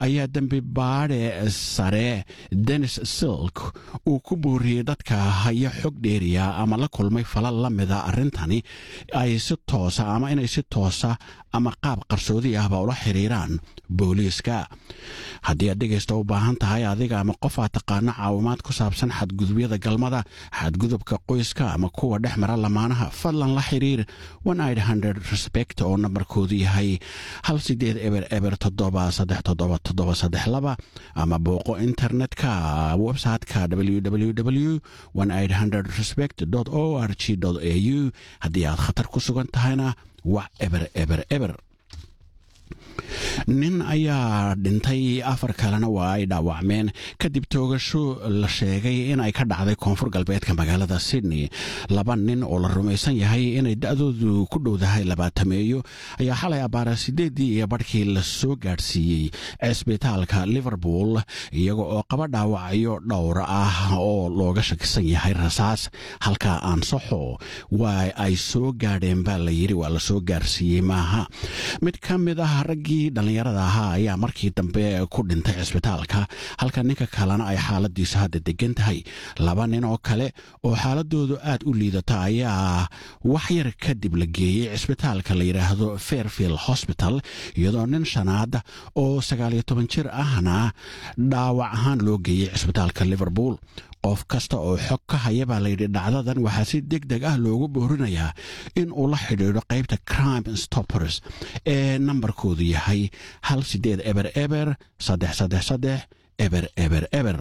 ayaa dembi baadhe sare denis silk uu ku booriyey dadka haya xog dheeriya ama la kulmay falal la mida arrintani ay si toosa ama inay si toosa ama qaab qarsoodi ahba ula xiriiraan booliiska haddii aad dhegaysta u baahan tahay adiga ama qof aad taqaano caawimaad ku saabsan xadgudubyada galmada xadgudubka qoyska ama kuwa dhex mara lamaanaha fadlan la xiriir respect oo nambarkoodu yahay hal sideed eber eber toddoba saddex toddoba toddoba saddex laba ama booqo internetka websiteka www respect o r g a u haddii aad khatar ku sugan tahayna wax eber eber eber nin ayaa dhintay afar kalena waa ay dhaawacmeen kadib toogasho la sheegay in ay ka dhacday koonfur galbeedka magaalada sydney laba nin oo la rumaysan yahay inay da-doodu ku dhowdahay labaatameeyo ayaa xalay abbaara sideeddii iyo badhkii la soo gaadhsiiyey cisbitaalka liverpool iyaga oo qaba dhaawacyo dhowr ah oo looga shakisan yahay rasaas halka aan saxo waa ay soo gaadheen baa la yidhi waa la soo gaarsiiyey maaha mid ka mid ah raggii dhallinyarada ahaa ayaa markii dambe ku dhintay cisbitaalka halka ninka kalena ay xaaladiisu hadda degan tahay laba nin oo kale oo xaaladoodu aad u liidata ayaa wax yar kadib la geeyey cisbitaalka la yidhaahdo fairfield hosbital iyadoo nin shanaad oo sagaaliyo toban jir ahna dhaawac ahaan loo geeyey cisbitaalka liverpool qof kasta oo xog ka haya baa layidhi dhacdadan waxaa si deg deg ah loogu boorinayaa in uu la xidhiidho qaybta crime stoppers ee nambarkoodu yahay hal sideed eber eber saddex saddex saddex eber eber eber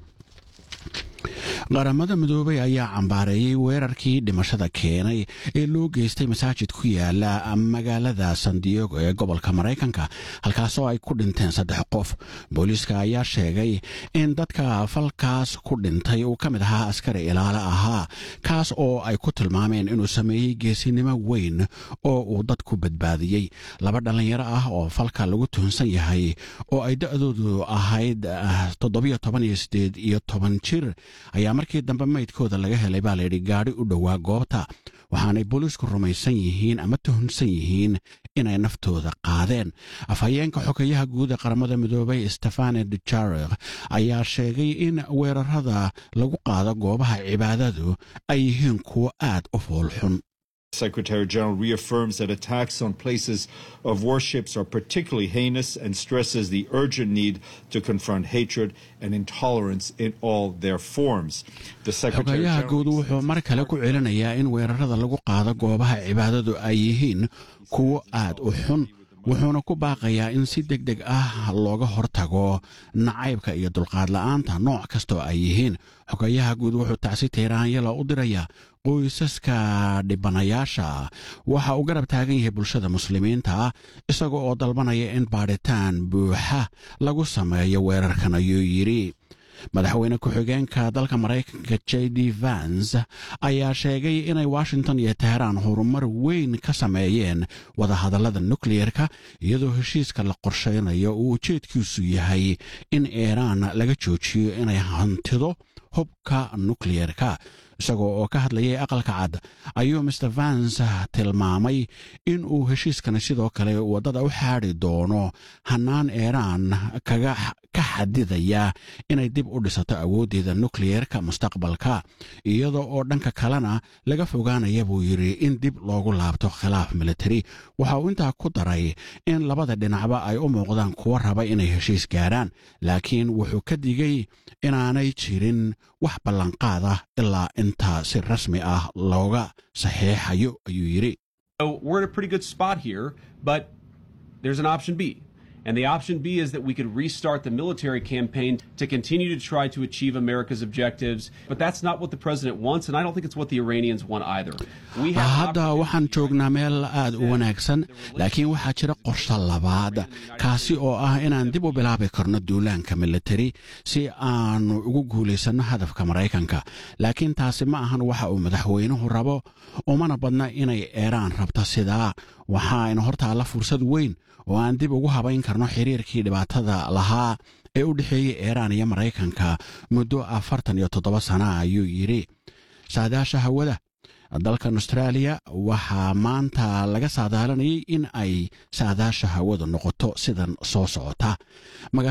qaramada midoobay ayaa cambaareeyey weerarkii dhimashada keenay ee loo geystay masaajid ku yaala magaalada san diego ee gobolka maraykanka halkaasoo ay ku dhinteen saddex qof booliiska ayaa sheegay in dadka falkaas ku dhintay uu ka mid ahaa askari ilaale ahaa kaas oo ay ku tilmaameen inuu sameeyey geesinimo weyn oo uu dadku badbaadiyey laba dhallinyaro ah oo falka lagu tuhunsan yahay oo ay da-doodu ahayd toddobiyo toban iyo sideed iyo toban jir ayaa markii dambe maydkooda laga helay baa layidhi gaadhi u dhowaa goobta waxaanay booliisku rumaysan yihiin ama tuhunsan yihiin inay naftooda qaadeen afhayeenka xogeyaha guud ee qaramada midoobay stefane dujarek ayaa sheegay in weerarada lagu qaado goobaha cibaadadu ay yihiin kuwo aad u foolxun Secretary General reaffirms that attacks on places of worships are particularly heinous and stresses the urgent need to confront hatred and intolerance in all their forms. The Secretary xogayaha General guud wuxuu mar kale ku celinayaa in weerarada lagu qaado goobaha cibaadadu ay yihiin kuwo aad u xun wuxuuna ku baaqayaa in si deg deg ah looga hortago nacaybka iyo dulqaad la'aanta nooc kastoo ay yihiin xogayaha guud wuxuu tacsi tiiraanyala u dirayaa qoysaska dhibanayaasha waxa uu garab taagan yahay bulshada muslimiinta isaga oo dalbanaya in baadhitaan buuxa lagu sameeyo weerarkan ayuu yidhi madaxweyne ku-xigeenka dalka maraykanka j d vans ayaa sheegay inay washington iyo teheraan horumar weyn ka sameeyeen wadahadallada nukleyerka iyadoo heshiiska la qorshaynayo uu ujeedkiisu yahay in iiraan laga joojiyo inay hantido hubka nukleyerka isagoo oo ka hadlayay aqalka cad ayuu master vans tilmaamay in uu heshiiskani sidoo kale waddada u xaadi doono hannaan iiraan kaga ka xadidaya inay dib u dhisato awooddeeda nukleyerka mustaqbalka iyada oo dhanka kalena laga fogaanaya buu yidhi in dib loogu laabto khilaaf militari waxa uu intaa ku daray in labada dhinacba ay u muuqdaan kuwa raba inay heshiis gaaraan laakiin wuxuu ka digay inaanay jirin wax ballanqaad ah ilaa intaa si rasmi ah looga saxeexayo ayuu yidhi So we're in a pretty good spot here, but there's an option B. And the option B is that we could restart the military campaign to continue to try to achieve America's objectives. But that's not what the president wants, and I don't think it's what the Iranians want either. We have an hadda opportunity waxaan joognaa meel aad u wanaagsan laakiin waxaa jira qorshe labaad kaasi oo ah inaan dib u bilaabi karno duulaanka militari si aanu ugu guulaysanno hadafka maraykanka laakiin taasi ma ahan waxa uu madaxweynuhu rabo umana badna inay eeraan rabto sidaa waxaayna hortaalla fursad weyn oo aan dib ugu habayn karno xiriirkii dhibaatada lahaa ee u dhexeeyey iiraan iyo maraykanka muddo afartan iyo toddoba sana ayuu yidhi saadaasha hawada dalkan austraaliya waxaa maanta laga saadaalanayay in ay saadaasha hawadu noqoto sidan soo socota